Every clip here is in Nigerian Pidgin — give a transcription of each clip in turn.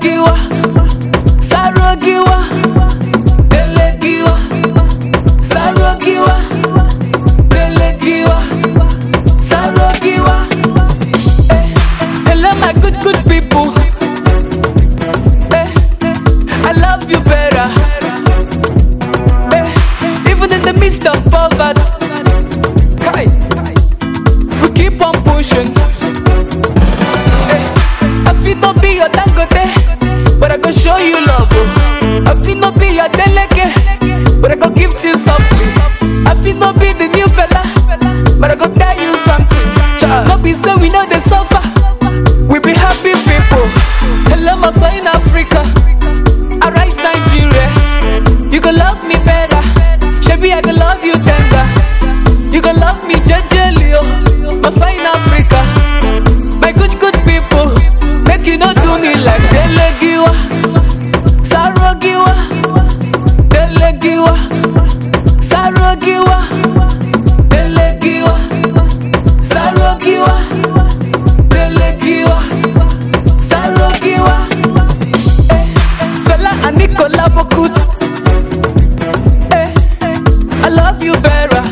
Telegiwa, Sarogiwa, Telegiwa, Sarogiwa, Telegiwa, Sarogiwa. Eh, hello my good good people. Eh, I love you better. Eh, even in the midst of poverty, Kai, we keep on pushing. Eh, I feel no be your dangote, but I go show you love. Oh. I feel no be your deleke, but I go give to you softly. I feel no be the new fella, but I go tell you something. Child, no be so we know they suffer. We be happy people. Hello, my fine Africa. Arise Nigeria. You go love me better. Shebi, I go love you tender. You go love me jejely, oh. My fine Africa. My good, good people. Make you not do me like Delegiwa. Sarogiwa. Delegiwa. Sarogiwa. Delegiwa. Sarogiwa. Delegiwa. Sarogiwa. Eh, Fela and Nicola Bokut. Eh, I love you better.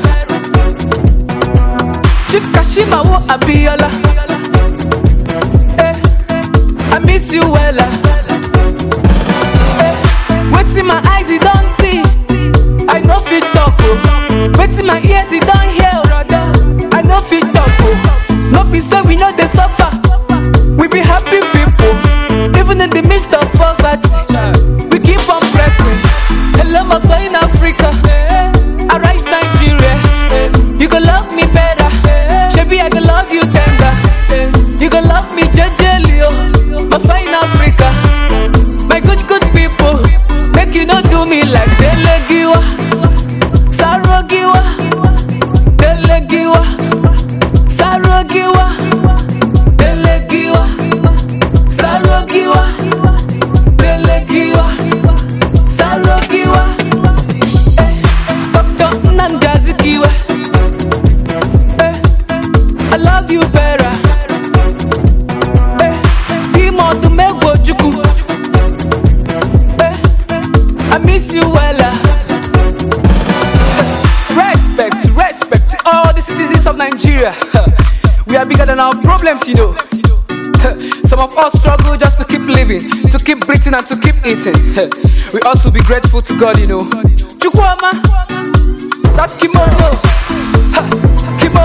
Chief Kashima wo Abiola. Eh, I miss you wella. Eh, wetin my eyes e don see, I no fit talk o. Wetin my ears e don hear, o, I no fit talk o. No be say we no dey suffer, we be happy people. Even in the midst of poverty, we keep on pressing. Hello my fine Africa, arise Nigeria. You go love me better, shebi I go love you tender. You go love me jejely, oh, my fine Africa. My good good people, make you not do me like Delegiwa, Sarogiwa, Delegiwa, Sarogiwa, Delegiwa, Sarogiwa, Delegiwa, Sarogiwa. Eh, Dr. Nnamdi Azikiwe. Eh, I love you better. Eh, Ime ọdụm egwu Ojukwu. Eh, I miss you wella. Respect, respect to all the citizens of Nigeria. We are bigger than our problems, you know. Some of us struggle just to keep living, to keep breathing and to keep eating. We ought to be grateful to God, you know. Chukwuma, that's Kimono. Ha, Kimono.